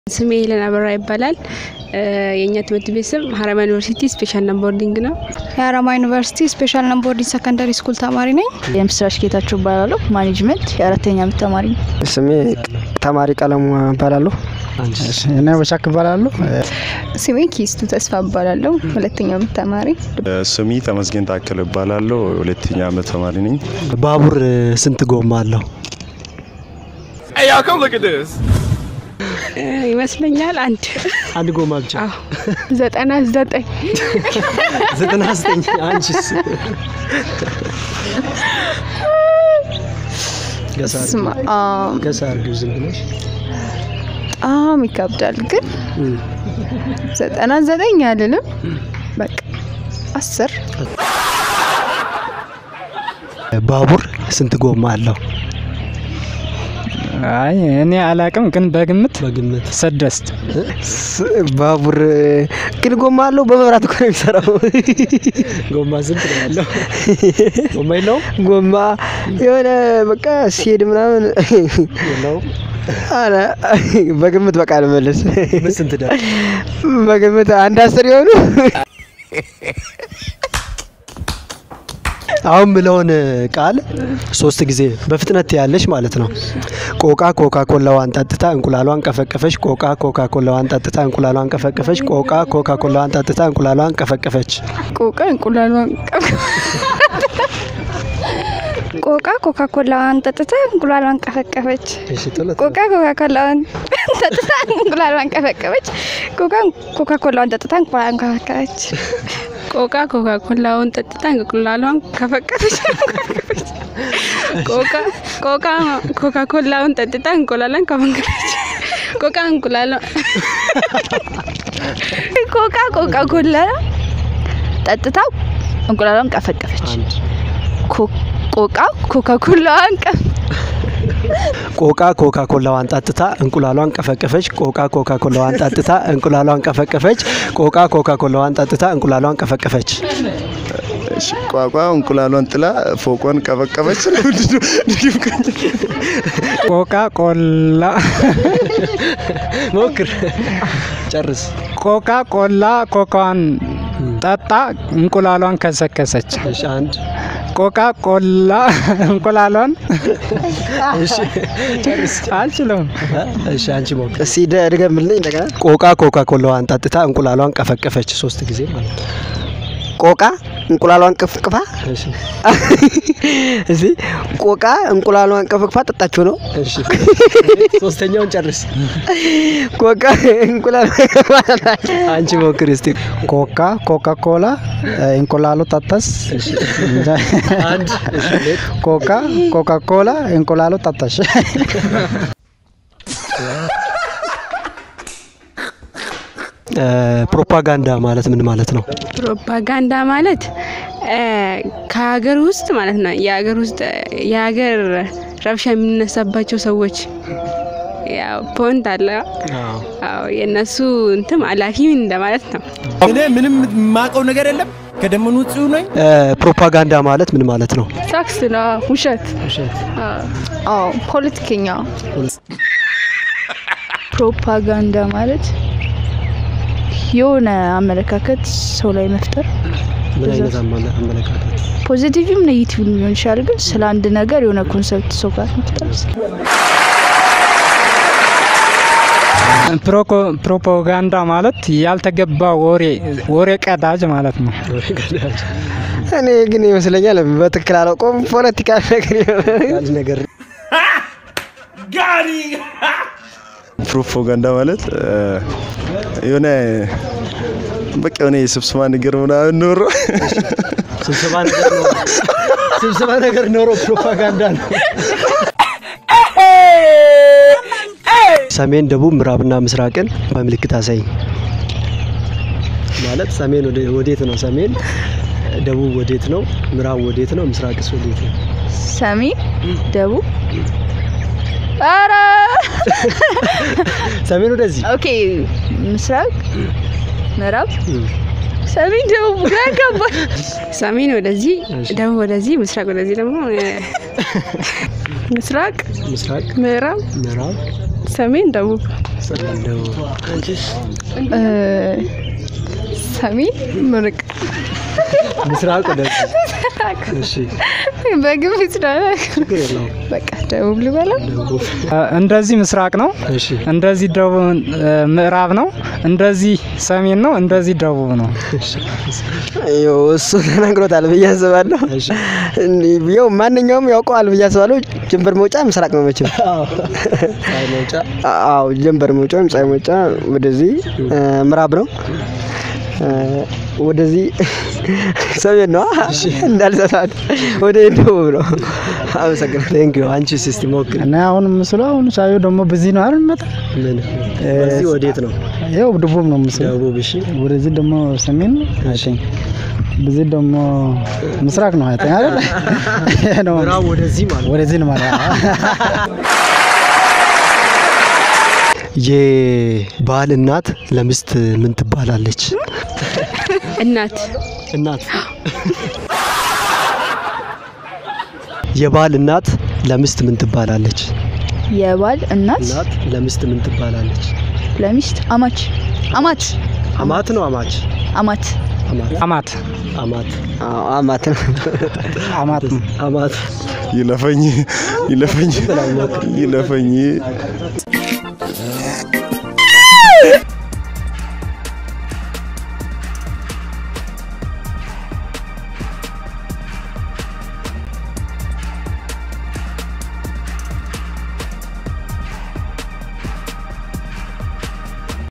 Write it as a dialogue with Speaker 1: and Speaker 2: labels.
Speaker 1: ስሜ ሄለን አበራ ይባላል። የእኛ ትምህርት ቤት ስም ሀረማ ዩኒቨርሲቲ ስፔሻል እና ቦርዲንግ ነው።
Speaker 2: የሀረማ ዩኒቨርሲቲ ስፔሻል እና ቦርዲንግ ሰከንዳሪ ስኩል ተማሪ ነኝ።
Speaker 3: የምስራች ጌታቸው እባላለሁ። ማኔጅመንት የአራተኛ ዓመት ተማሪ ነኝ።
Speaker 4: ስሜ ተማሪ ቀለሙ እባላለሁ።
Speaker 5: እኔ በሻክ እባላለሁ።
Speaker 2: ስሜ ኪስቱ ተስፋ እባላለሁ። ሁለተኛ ዓመት ተማሪ።
Speaker 6: ስሚ ተመስገን ታከለ እባላለሁ። ሁለተኛ ዓመት ተማሪ ነኝ።
Speaker 7: ባቡር ስንት ጎማ አለው?
Speaker 1: ይመስለኛል አንድ
Speaker 7: አንድ ጎማ ብቻ።
Speaker 2: ዘጠና ዘጠኝ
Speaker 7: ዘጠና ዘጠኝ አንቺስ? ገሳ አድርጊው።
Speaker 2: ስማ አም፣
Speaker 7: ገሳ አድርጊው ዝም ብለሽ።
Speaker 2: በጣም ይከብዳል ግን ዘጠና ዘጠኝ አልልም። በቃ አስር
Speaker 7: ባቡር ስንት ጎማ አለው?
Speaker 5: አይ እኔ አላቅም፣ ግን በግምት
Speaker 7: በግምት
Speaker 5: ስድስት
Speaker 4: ባቡር ግን ጎማ አለው። በመብራት እኮ ነው የሚሰራው።
Speaker 7: ጎማ ስንት ነው ያለው? ጎማ የለውም?
Speaker 4: ጎማ የሆነ በቃ ሲሄድ ምናምን
Speaker 7: የለውም።
Speaker 4: አረ በግምት በቃ ልመልስ።
Speaker 7: ምን ስንት ዳ
Speaker 4: በግምት አንድ አስር የሆኑ
Speaker 7: አሁን ምለውን ቃል ሶስት ጊዜ በፍጥነት ያለሽ ማለት ነው። ቆቃ ኮካ ኮላዋን ጠጥታ እንቁላሏን ቀፈቀፈች። ቆቃ ኮካ ኮላዋን ጠጥታ እንቁላሏን ቀፈቀፈች። ቆቃ ኮካ ኮላዋን ጠጥታ እንቁላሏን ቀፈቀፈች።
Speaker 2: ቆቃ እንቁላሏን ቆቃ ኮካ ኮላዋን ጠጥታ እንቁላሏን ቀፈቀፈች።
Speaker 7: እሺ ቶሎ
Speaker 2: ቆቃ ኮካ ኮላዋን ጠጥታ እንቁላሏን ቀፈቀፈች። ቆቃ ኮካ ኮላዋን ጠጥታ እንቁላሏን ቀፈቀፈች።
Speaker 1: ቆቃ ኮካ ኮላውን ጠጥታ እንቁላሏን ከፈቀደች። ቆቃ ቆቃ ኮካ ኮላውን ጠጥታ እንቁላሏን ከፈቀደች። ቆቃ እንቁላሏ
Speaker 3: ኮካ ኮካ ኮላ ጠጥታ እንቁላሏን ቀፈቀፈች።
Speaker 7: አንድ
Speaker 3: ኮ- ቆቃ ኮካ ኮላዋን ቀ
Speaker 7: ቆቃ ኮካ ኮላዋን ጠጥታ እንቁላሏን ቀፈቀፈች። ቆቃ ኮካ ኮላዋን ጠጥታ እንቁላሏን ቀፈቀፈች። ቆቃ ኮካ ኮላዋን ጠጥታ እንቁላሏን ቀፈቀፈች።
Speaker 6: እሺ፣ ቋቋ እንቁላሏን ጥላ ፎቋን ቀበቀበች።
Speaker 5: ቆቃ ቆላ
Speaker 7: ሞክር፣ ጨርስ።
Speaker 5: ቆቃ ቆላ ኮካዋን ጠጣ እንቁላሏን ከሰከሰች።
Speaker 7: እሺ አንድ
Speaker 5: ቆቃ ቆላ እንቁላሏን
Speaker 7: እሺ ጨርስ።
Speaker 5: አልችለውም።
Speaker 7: እሺ አንቺ ሞክር።
Speaker 4: እስኪ ደ- ድገምልኝ እንደገና።
Speaker 7: ቆቃ ኮካ ኮላዋን ጠጥታ እንቁላሏን ቀፈቀፈች። ሶስት ጊዜ ማለት ነው።
Speaker 4: ቆቃ እንቁላሏን ቅፍቅፋ
Speaker 7: እሺ
Speaker 4: እዚ ቆቃ እንቁላሏን ቅፍቅፋ ጠጣችሁ ነው።
Speaker 7: እሺ ሶስተኛውን ጨርስ።
Speaker 4: ቆቃ እንቁላሏን
Speaker 7: አንቺ ሞክር እስቲ።
Speaker 5: ኮካ ኮካ ኮላ እንቁላሉ ጠጠስ
Speaker 7: አንድ እሺ ሁለት
Speaker 5: ኮካ ኮካ ኮላ እንቁላሉ ጠጠሽ።
Speaker 7: እ፣ ፕሮፓጋንዳ ማለት ምን ማለት ነው?
Speaker 1: ፕሮፓጋንዳ ማለት እ፣ ከሀገር ውስጥ ማለት ነው። የሀገር ውስጥ የሀገር ረብሻ የሚነሳባቸው ሰዎች ያው ፖንት አለ። አዎ የእነሱ እንትም አላፊ እንደማለት ነው።
Speaker 8: እኔ ምንም የማውቀው ነገር የለም። ከደም ንጹህ ነኝ።
Speaker 7: እ፣ ፕሮፓጋንዳ ማለት ምን ማለት ነው?
Speaker 2: ሳክስ ነው ውሸት። አዎ ፖለቲከኛ
Speaker 3: ፕሮፓጋንዳ ማለት የሆነ አመለካከት ሰው ላይ መፍጠር
Speaker 7: ምን አይነት አመለ- አመለካከት?
Speaker 3: ፖዚቲቭም ኔጌቲቭም ሊሆን ይችላል። ግን ስለ አንድ ነገር የሆነ ኮንሰፕት ሰው ጋር መፍጠር
Speaker 5: ፕሮኮ- ፕሮፓጋንዳ ማለት ያልተገባ ወሬ ወሬ ቀዳጅ ማለት ነው።
Speaker 4: እኔ ግን ይመስለኛል በትክክል አላውቀውም። ፖለቲካ ነገር ይሆናል።
Speaker 7: አንድ ነገር
Speaker 6: ፕሮፓጋንዳ ማለት እ፣ የሆነ በቃ የሆነ የስብሰባ ነገር ምናምን ኖሮ
Speaker 7: ስብሰባ ነገር ኖሮ ስብሰባ ነገር ኖሮ ፕሮፓጋንዳ ነው። ሰሜን፣ ደቡብ፣ ምዕራብና ምስራቅን በምልክት አሳይ። ማለት ሰሜን ወደ- ወዴት ነው? ሰሜን ደቡብ ወዴት ነው? ምዕራብ ወዴት ነው? ምስራቅስ ወዴት ነው?
Speaker 3: ሰሜን፣ ደቡብ ኧረ
Speaker 7: ሰሜን ወደዚህ
Speaker 3: ኦኬ፣ ምስራቅ፣ ምዕራብ፣
Speaker 1: ሰሜን ደቡብ ግራ ገባኝ። ሰሜን ወደዚህ፣ ደቡብ ወደዚህ፣ ምስራቅ ወደዚህ ደግሞ እ፣ ምስራቅ፣
Speaker 7: ምስራቅ፣
Speaker 1: ምዕራብ፣
Speaker 7: ምዕራብ፣
Speaker 2: ሰሜን፣ ደቡብ፣
Speaker 7: ሰሜን፣ ደቡብ።
Speaker 2: እ፣ ሰሜን፣ ምርቅ
Speaker 7: ምስራቅ ወደዚህ። እሺ
Speaker 2: በግምት ነው።
Speaker 7: ችግር የለውም።
Speaker 2: በቃ ደቡብ ልበለው።
Speaker 7: ደቡብ።
Speaker 5: እንደዚህ ምስራቅ ነው፣
Speaker 7: እሺ
Speaker 5: እንደዚህ ደቡብ እ፣ ምዕራብ ነው፣ እንደዚህ ሰሜን ነው፣ እንደዚህ ደቡብ ነው።
Speaker 4: ይኸው እሱ ተናግሮታል ብዬ አስባለሁ።
Speaker 7: እሺ
Speaker 4: ይኸው ማንኛውም ያውቀዋል ብዬ አስባለሁ። ጀንበር መውጫ ምስራቅ ነው መቼም።
Speaker 7: ፀሐይ መውጫ
Speaker 4: አዎ ጀንበር መውጫ ወይም ፀሐይ መውጫ ወደዚህ እ፣ ምዕራብ ነው እ፣ ወደዚህ ሰሜን ነው እንዳልሰሳት ወደ ደቡብ ነው። አመሰግናለሁ።
Speaker 7: ቴንክ ዩ። አንቺስ እስቲ ሞክሪ።
Speaker 5: እና አሁን ምስሉ አሁን ሳዩ ደግሞ በዚህ ነው አይደል? መጣ
Speaker 7: ምን በዚህ ወዴት ነው?
Speaker 5: ይኸው ደቡብ ነው ምስሉ።
Speaker 7: ደቡብ። እሺ
Speaker 5: ወደዚህ ደግሞ ሰሜን ነው አይተኝ በዚህ ደግሞ ምስራቅ ነው አይተኝ አይደል? ይሄ ነው
Speaker 7: ምዕራብ ወደዚህ ማለት ነው።
Speaker 5: ወደዚህ ነው ማለት ነው።
Speaker 7: የባል እናት ለሚስት ምን ትባላለች?
Speaker 1: እናት
Speaker 7: እናት የባል እናት ለሚስት ምን ትባላለች?
Speaker 3: የባል እናት
Speaker 7: እናት ለሚስት ምን ትባላለች?
Speaker 3: ለሚስት አማች አማት
Speaker 7: አማት ነው አማች
Speaker 3: አማት
Speaker 7: አማት
Speaker 5: አማት
Speaker 7: አማት
Speaker 4: አዎ አማት ነው።
Speaker 5: አማት ነው።
Speaker 7: አማት
Speaker 6: ይለፈኝ ይለፈኝ ይለፈኝ